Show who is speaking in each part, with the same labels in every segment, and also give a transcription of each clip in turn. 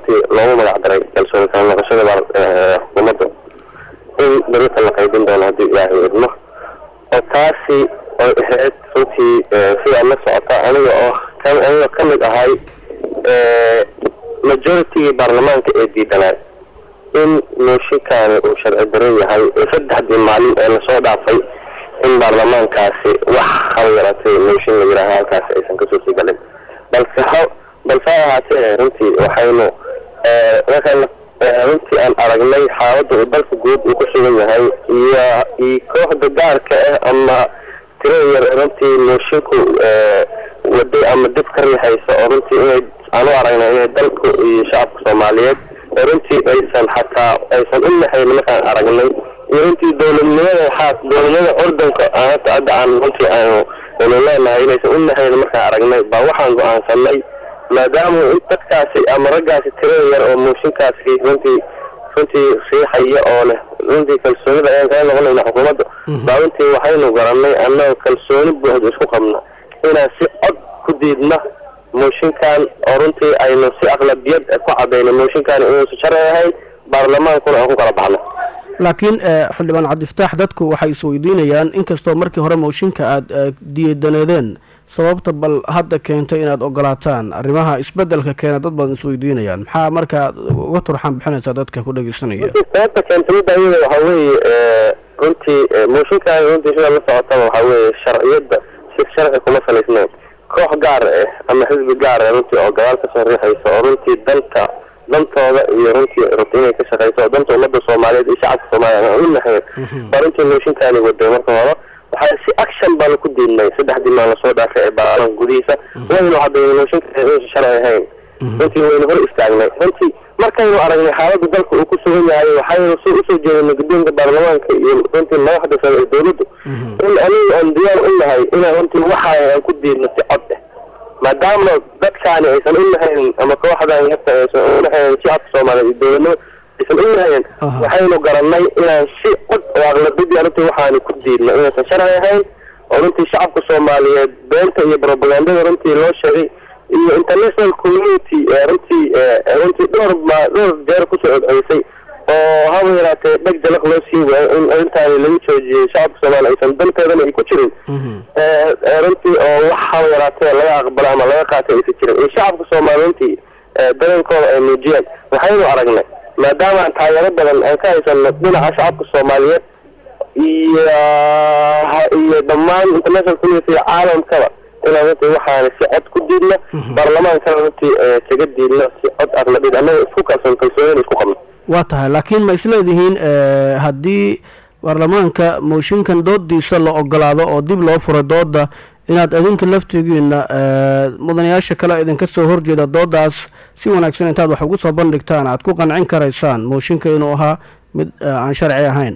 Speaker 1: runtii loogu magac daray kalsooni kala noqoshada xukuumadda in berita la qaybin doono haddii ilaahay idmo oo taasi oy ahayd runtii sidaa la socota aniga oo aniga ka mid ahay majoritigii baarlamaanka ee diidanaa in mooshinkaani uu sharci daran yahay saddexdii maalin ee lasoo dhaafay in baarlamaankaasi wax hal yaratay mooshin la yidhaaha halkaasi aysan kasoo sii galin balse ha balse ha ahaatee runtii waxaynu markaan runtii aan aragnay xaaladda uu dalka guud uu ku sugan yahay iyo iyo kooxda gaarka ah ama tiro yar runtii moshinku waday ama dib ka riixaysa oo runtii inay aan u aragnay inay dalku iyo shacabka soomaaliyeed oo runtii aysan xataa aysan u nahayn markaan aragnay iyo runtii dowladnimada waxaa dowladnimada ordanka hata hadda aan runtii aanu aynu leenahay inaysan u nahayn markaan aragnay baa waxaan go-aansanay maadaama in dadkaasi ama raggaasi tirada yar oo mooshinkaasi runtii runtii riixaya oo leh runtii kalsoonida ayaan kala noqonayna xukuumadda baa runtii waxaynu garanay annagoo kalsooni buuxda isku qabna inaan si cod ku diidna mooshinkan oo runtii aynu si aqlabiyad ku cadayno mooshinkan inuusan sharci ahayn baarlamaankuna aan ku kala baxno
Speaker 2: laakiin xildhibaan cabdifataax dadku waxay isweydiinayaan inkastoo markii hore mooshinka aada diidaneedeen sababta bal hadda keentay inaad ogolaataan arrimaha isbedelka keena dad badan isweydiinayaan maxaa markaa uga turxaan bixinaysaa dadka ku dhegeysanaya
Speaker 1: sababta keentay midda iyada waxaa weeye runtii mooshinkan runtii sida la socotaba waxaa weeye sharciyadda si sharci kuma salaysnayn koox gaar ah ama xisbi gaar ah runtii oo gadaal kasoo riixaysa oo runtii dalka dantooda iyo runtii rabta inay ka shaqeyso oo danta ummadda soomaaliyeed iyo shacabka soomaaliyeed aan u nahayn baa runtii mooshinkaani waday marka hore waxaa si action baanu ku diidnay saddexdii maal lasoo dhaafay ee baarlamaanka gudihiisa waynu caddaynay mooshinka inuusan sharci ahayn runtii waynu hor istaagnay runtii markaynu aragnay xaaladda dalka uu ku sugan yahay waxaynu si usoo jeedinay guddoonka baarlamaanka iyo runtii madaxda sare ee dowladdu in aniga aan diyaar u nahay inaan runtii waxa aan ku diidno si cod ah maadaama dadkaani aysan u nahayn ama kooxdan yarta aysan u nahayn shacabka soomaaliyeed iyo dowladnimo aysan u nahayn waxaynu garanay inaan si cod oo aqlabiyadii runtii waxaanu ku diidno inaysan sharci ahayn oo runtii shacabka soomaaliyeed beenta iyo propagandada runtii loo sheegay iyo international community runtii runtii dhowr ma dhowr jeer kusoo codceysay oo haba yaraatee dheg jalaq loo sii waayo in arrintaani lagu joojiyey shacabka soomaaliya aysan danteedana ay ku jirin runtii oo wax haba yaraatee laga aqbalo ama laga qaatay aysan jirin iyo shacabka soomaaliya runtii darankooda ay muujiyeen waxaynu aragnay maadaama aan taageero badan aan ka haysano dhinaca shacabka soomaaliyeed iyo iyo dhammaan international community caalamkaba inaan runtii waxaana si cod ku diidno baarlamaankana runtii kaga diidno si cod aqlabiyad annaga isku kalsoon kalsoonina isku qabno
Speaker 2: waa tahay laakiin ma isleedihiin haddii baarlamaanka mooshinkan doodiisa la ogolaado oo dib loo furo dooda inaad adinka laftigiina mudanayaasha kale idinka soo horjeeda doodaas si wanaagsan intaad wax ugu soo bandhigtaan aad ku qancin karaysaan mooshinka inuu ahaa mid aan sharci ahayn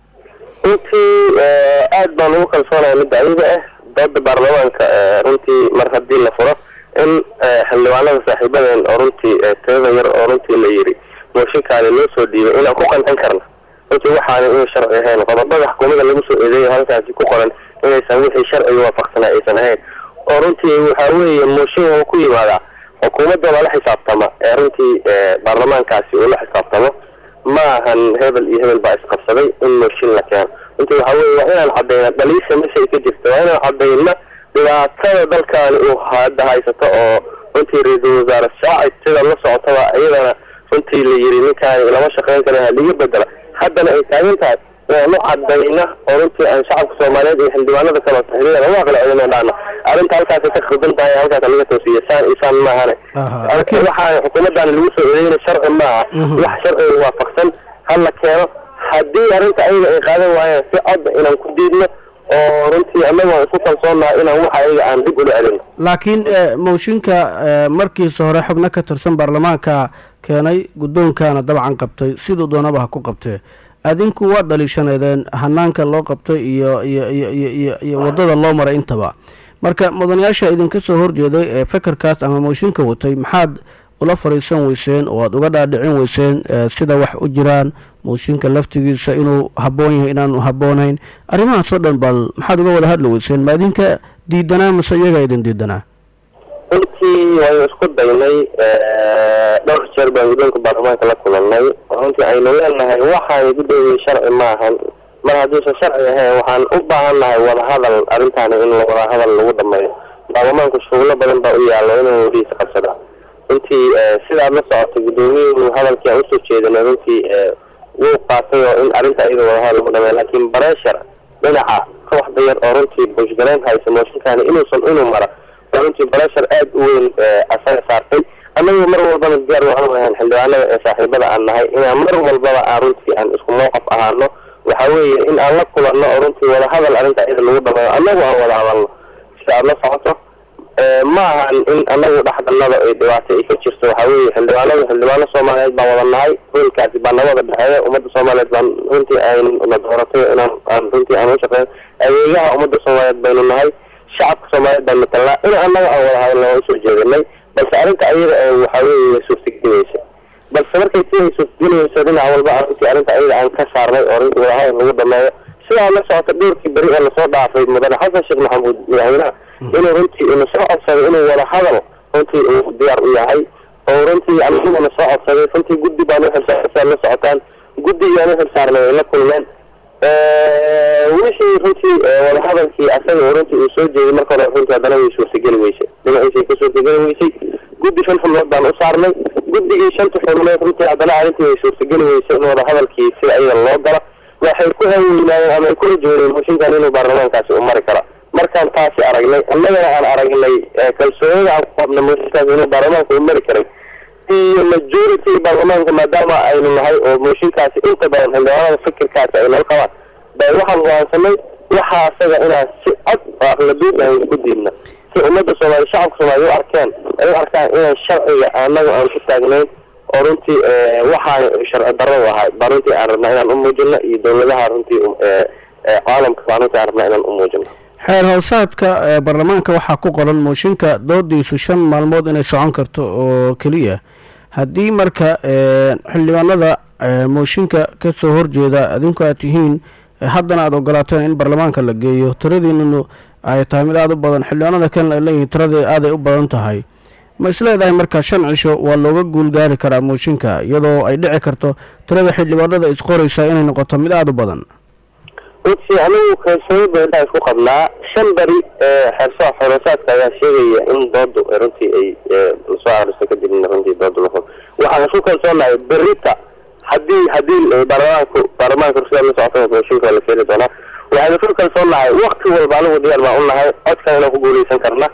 Speaker 1: runtii aada baan ugu kalsoonaya midda ayada ah dooda baarlamaanka runtii mar haddii la furo in xildhibaanada saaxiibadeen oo runtii tirada yar oo runtii la yiri mooshinkaani loo soo dhiibay inaan ku qancin karna runtii waxaana inay sharci ahayn qodobada xukuumada lagu soo eedeeyo halkaasi ku qoran inaysan wixii sharciga waafaqsanaa aysan ahayn oo runtii waxaa weeye mooshin oo ku yimaadaa xukuumadda lala xisaabtama ee runtii baarlamaankaasi uu la xisaabtamo ma ahan hebel iyo hebel baa isqabsaday in mooshin la keeno runtii waxaa weeye waa inaan caddayna dhaliisha meshay ka jirta waa inaan caddayna dhibaatada dalkaani uu hadda haysato oo runtii ra-iisul wasaare shaacid sida la socotaba iyadana runtii la yiri ninkaani lama shaqeyn kara haliga bedela haddana ay taagan tahay inaan u cadayna oo runtii aan shacabka soomaaliyeed iyo xildhibaanada kale saxiibada lagu aqlacelino dhaana arrinta halkaasay ka khaldan tahay halkaas laga toosiye saan iyo saan maahane waxaa xukuumaddaani lagu soo eedeyna sharci maaha wax sharciga waafaqsan hala keeno haddii arrinta ayaga ay qaadan waayeen si cod inaan ku diidno oo runtii annaga isku kalsoonaha inaan waxa ayaga aan dib ula celino
Speaker 2: laakiin mooshinka markiisa hore xubno ka tirsan baarlamaanka keenay guddoonkana dabcan qabtay siduu doonaba ha ku qabtee adinku waa dhaliishaneedeen hanaanka loo qabtay iyo iyo iyo iyo iyo iyo waddada loo maray intaba marka mudanayaasha idinka soo horjeeday ee fekerkaas ama mooshinka watay maxaad ula fadhiisan weyseen oo aada uga dhaadhicin weyseen sida wax u jiraan mooshinka laftigiisa inuu habboon yahay inaanu habboonayn arrimahaasoo dhan bal maxaad uga wada hadli weyseen ma idinka diidanaa mase iyagaa idin diidanaa
Speaker 1: runtii waynu isku daynay dhowr jeer jeer baan guddoonka baarlamaanka la kulanay runtii aynu leenahay waxaan guddoomiye sharci maahan mar hadduusan sharci ahayn waxaan u baahan nahay wadahadal arrintaani in wadahadal lagu dhameeyo baarlamaanku shugulo badan baa u yaallo inuu wadihiisa qabsada runtii sidaad la socotay guddoomiyuhu hadalkii aan usoo jeedinay runtii wuu qaatay oo in arrinta iyada wadahadal lagu dhameeyo laakiin bareshar dhinaca kooxda yar oo runtii bushgarayn haysa mooshinkaani inuusan inuu mara oo runtii bareshar aada u weyn asaga saartay annagu mar walbana diyaar waxaan ahayn xildhibaanada ee saaxiibada aan nahay inaan mar walbaba aan runtii aan isku mowqaf ahaano waxa weeye in aan la kulanno oo runtii wadahadal arrinta iyada lagu dhameeyo annagu aan wada hadalno sida aada la socoto ma ahan in anagu dhexdanada ay dhibaato ay ka jirto waxa weeye xildhibaanadu xildhibaano soomaaliyeed baan wada nahay hoolkaasi baa nabada dhexeeya ummadda soomaaliyeed baan runtii ayna dooratay inaan aan runtii aan u shaqeyn adeegaha ummadda soomaaliyeed baynu nahay shacabka soomaaliyeed baan matalnaa in annaga aan wada hadalna waa usoo jeedinay balse arrinta ayada ee waxa weeye way suurtagelinaysa balse markay si ay suurtagelinayso dhinac walba aan runtii arrinta ayada aan ka saarnay oo runtii wadahadal lagu dhameeyo sidaa la socota dhowrkii beri ee lasoo dhaafay mudane xasan sheekh maxamuud madaxweynaha inuu runtii ina soo codsaday inuu wada hadal runtii uu diyaar u yahay oo runtii aniguna soo codsaday runtii guddi baan uxilsaarsa la socotaan guddigaan uxilsaarnay ay la kulmeen wixii runtii wadahadalkii asaga runtii uu soo jeeday marka hore runtii haddana way suurtageli weysay dhinaciisay ka suurtageli weysay guddi shan xubnood baan u saarnay guddigii shanta xubnood runtii haddana arrintii way suurtageli weysay in wadahadalkii sida iyada loo galo waxay ku haweynaayeen ama ay ku rajooneen mooshinkan inuu baarlamaankaasi u mari kara markaan taasi aragnay annagana aan aragnay kalsoonida aan ku qabna mooshinkaas inuu baarlamaanka u mari karay iyo majority baarlamaanka maadaama aynu nahay oo mooshinkaasi inta badan xildhibaanada fikirkaasi ay nala qabaan bay waxaan go'aansanay waxa asaga inaan si cod oo aqlabiid aan ku diidna si ummadda soomaaliya shacabka soomaaliya u arkeen ay u arkaan inaan sharciga annaga aan ku taagnayn oo runtii waxaan sharci darro u ahay baa runtii aan rabnaa inaan u muujino iyo dawladaha runtii caalamka baa runtii aan rabnaa inaan u muujino
Speaker 2: xeer hoosaadka baarlamaanka waxaa ku qoran mooshinka doodiisu shan maalmood inay socon karto oo keliya haddii marka xildhibaanada mooshinka ka soo horjeeda adinku aad tihiin haddana aada ogolaateen in baarlamaanka la geeyo tiradiinunu ay tahay mid aada u badan xildhibaanada kalena ay leeyihiin tiradii aaday u badan tahay ma isleedahay marka shan cisho waa looga guulgaari karaa mooshinka iyadoo ay dhici karto tirada xildhibaanada isqoraysa inay noqoto mid aada u badan
Speaker 1: runtii anigu kalsooni badan isku qabnaa shan beri xeerso xorosaadka ayaa sheegaya in doodu runtii ay lasoo aariso kadibna runtii doodu la waxaan isku kalsoonahay berita haddii haddii baarlamaanku baarlamaanka rusida la socota mooshinka waa la keeni doonaa waxaan isku kalsoonahay wakti walba anigu diyaar baan u nahay codkan inaan ku guuleysan karna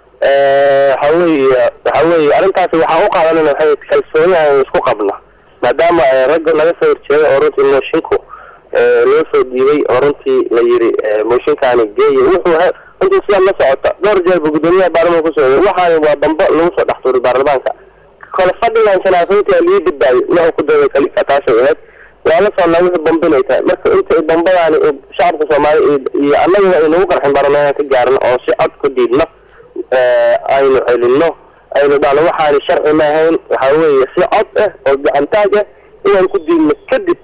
Speaker 1: waxa weeye waxa weeye arrintaasi waxaan u qaadanayna waxay kalsooni aan isku qabna maadaama ragga laga soo horjeeday oo runtii moshinku loo soo dhiibay oo runtii la yiri mooshinkaani geeya wuxuu runtii sidaa la socota dhowr jeerba guddoomiyaha baarlamaanka kusoo waxaani waa dambo lagu soo dhex tuuray baarlamaanka kole fadhigan shanaafintii lii badbaadi wuxuu ku dooday kalika taasay ahayd waa la socnaa wixii bambinay tahay marka inta dambadaani shacabka soomaaliya iyo annaga aynagu qarxin baarlamaanka ka gaarno oo si cod ku diidno aynu celino aynu dhahno waxaani sharci ma ahayn waxa weeye si cod ah oo gacantaag ah inaan ku diidno kadib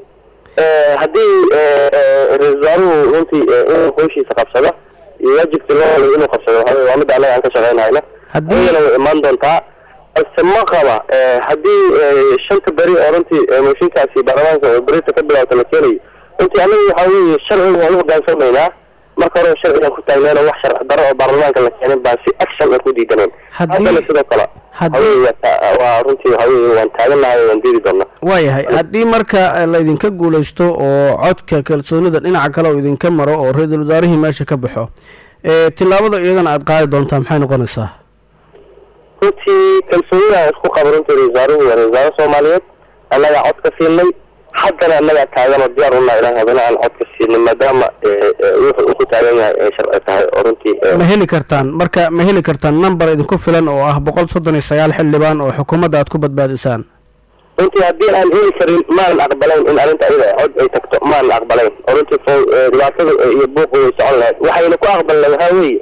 Speaker 1: haddii ra-isul wasaaruhu runtii inuu howshiisa qabsado iyo waajibkii loo halay inuu qabsado waxa waa midda annaga aan ka shaqeynayna ayana way imaan doontaa balse ma qaba haddii shanta beri oo runtii mooshinkaasi baarlamaanka oo berita ka bilaabta la keenayo runtii anagu waxa weeye sharciga waan u hogaansamaynaa marka hore sharcigaan ku taagneen wax sharci daro oo baarlamaanka la keenin baan si action aan ku diidaneen haddana sidoo kale waa runtii waxa weye waan taaganahay waan diidi doonaa
Speaker 2: waayahay haddii marka laydinka guulaysto oo codka kalsoonida dhinaca kale oo idinka maro oo ra-iisul wasaarihii meesha ka baxo tillaabada iyadana aada qaadi doontaa maxay noqonaysaa
Speaker 1: runtii kalsoonida aan isku qabo runtii ra-isul wasaaruhu waa ra-isul wasaare soomaaliyeed annagaa cod ka siinay haddana annagaa taagan oo diyaar unaa inaan hadana aan cod ka siinay maadaama wuxuu uu ku taagan yahay ay sharci tahay oo runtii
Speaker 2: ma heli kartaan marka ma heli kartaan number idinku filan oo ah boqol soddon iyo sagaal xildhibaan oo xukuumadda aad ku badbaadisaan
Speaker 1: runtii haddii aan heli karin maanan aqbalayn in arrinta ayada cod ay tagto maanan aqbalayn oo runtii fo dhibaatada iyo buuqu way socon lahayd waxayna ku aqbalnay waxaa weeye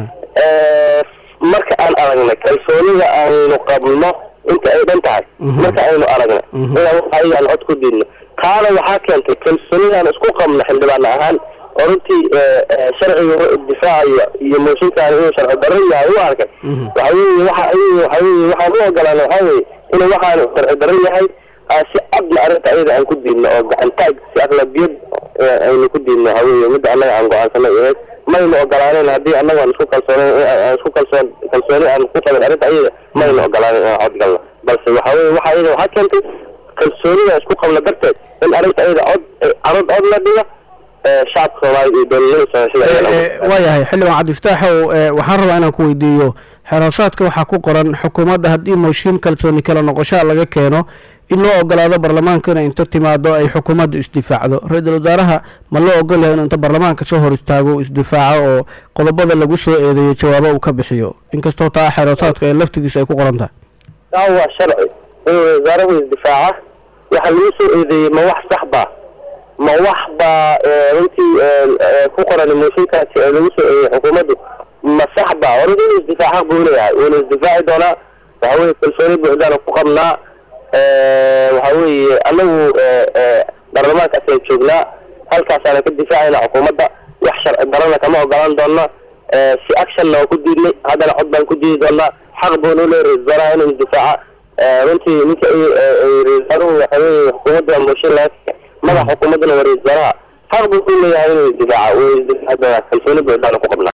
Speaker 1: marka aan aragnay kalsoonida aynu qabno inta ay dhan tahay marka aynu aragnay inaan ayagaan cod ku diidno taana waxaa keentay kalsoonidaan isku qabno xildhibaan ahaan oo runtii sharciga difaacayo iyo mooshinkaani inuu sharci darro yahay u arkay waxa weeye waxa waxa weeye waxaan u ogolaana waxaa weeye inuu waxaanu sharci daran yahay si cadna arrinta ayada aan ku diidno oo gacantaag si aqlabiyad aynu ku diidno haweye midda annaga aan go-aansanay ahayd maynu ogolaaneyn haddii annaga aan isku kalsoonen aan isku kalsoon kalsooni aan ku qabin arrinta ayada maynu ogolaanen inaan codgalno balse waxa weye waxa ayada waxaa keentay kalsoonida isku qabna darteed in arrinta ayada cod carod cod la dhiga shacabka soomaaliyed iyo dowladnimada soomaalida
Speaker 2: waayahay xildhibaan cabdifataaxow waxaan rabaa inaan ku weydiiyo xeroosaadka waxaa ku qoran xukuumadda haddii mooshin kalsooni kala noqoshaa laga keeno in loo ogolaado baarlamaanka inay inta timaado ay xukuumaddu isdifaacdo ra-iisul wasaaraha ma loo ogol yahay inuu inta baarlamaanka soo hor istaago isdifaaco oo qodobada lagu soo eedeeyo jawaabo uu ka bixiyo inkastoo taa xeroosaadka ee laftigiisa ay ku qoran tahay
Speaker 1: taa waa sharci inuu wasaarahu isdifaaca waxa lagu soo eedeeyey ma wax sax ba ma wax baa runtii ku qoran mooshinkaasi ee lagu soo eedeeyey xukuumaddu ma sax ba orada inuu isdifaaca buu leeyahay wuuna isdifaaci doonaa waxa weye kalsooni buuxdaana ku qabnaa waxa weeye anagu baarlamaankaasaan joognaa halkaasaana ka difaacayna xukuumadda wax sharci darana kama ogolaan doona si actionna waan ku diidnay haddana cod baan ku diidi doonaa xaq buuna u leeyahay ra-isul wasaaraha inuu isdifaaca runtii ninka ra-isul wasaaruhu waxa weye xukuumadda mooshin laga madax xukuumaddana waa ra-isul wasaaraha xaq buu u leeyahay inuu isdifaaca uu isdifaaci doonaa kalsooni buuxdaana ku qabnaa